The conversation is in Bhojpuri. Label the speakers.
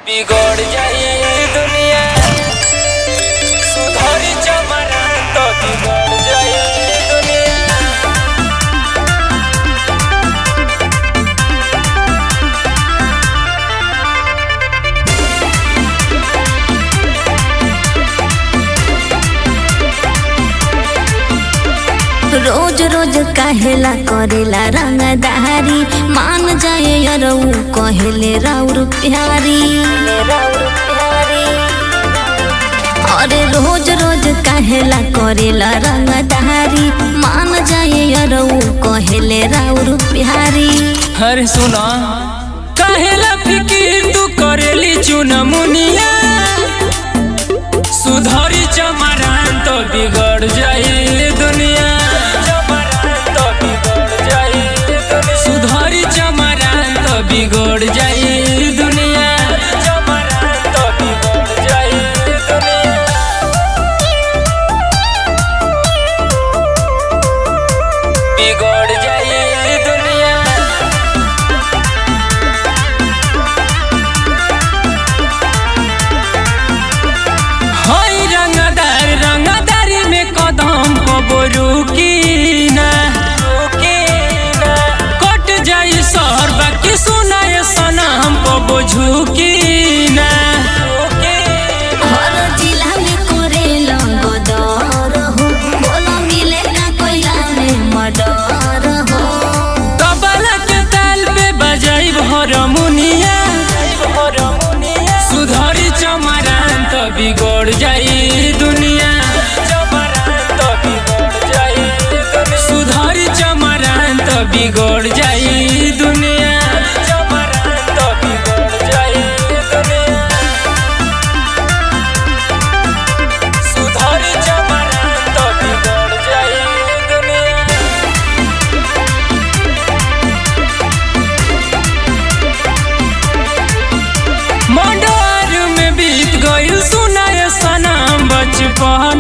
Speaker 1: बिगड़ जाई दुनिया सुधरी जमाना तो बिगड़ जाई दुनिया
Speaker 2: रोज रोज कहेला करेला रंगदारी मान जाए यरऊ कहेले राउर प्यारी अरे रोज रोज कहेला करेला रंगदारी मान जाए यरऊ कहेले राउर प्यारी
Speaker 1: अरे सुना काहेला फिकिर तू करेली चुनमुनिया सुधरी चमरान तो बिगड़ जाई दुनिया सुधरी चमरान तो बिगड़ जाई दुनिया तो बिगड़ जाई दुनिया बिगड़ जाई दुनिया हई रंगदार रंगदारी में कदम कबरू की ना कट जाई सर बाकी सुनाए सनम कबो झुकी ना
Speaker 2: हर जिला में करेला गदर हो बोला मिले ना कोइला में मडर हो
Speaker 1: कबला के ताल पे बजाई हरमुनिया सुधरी चमरान तो बिगड़ जाई दुनिया सुधरी चमरान तो बिगड़ जाई दुनिया सुधरी चमरान तो बिगड़ जाई दुनिया मंडर में बीत गइल सुनाए सनम बचपन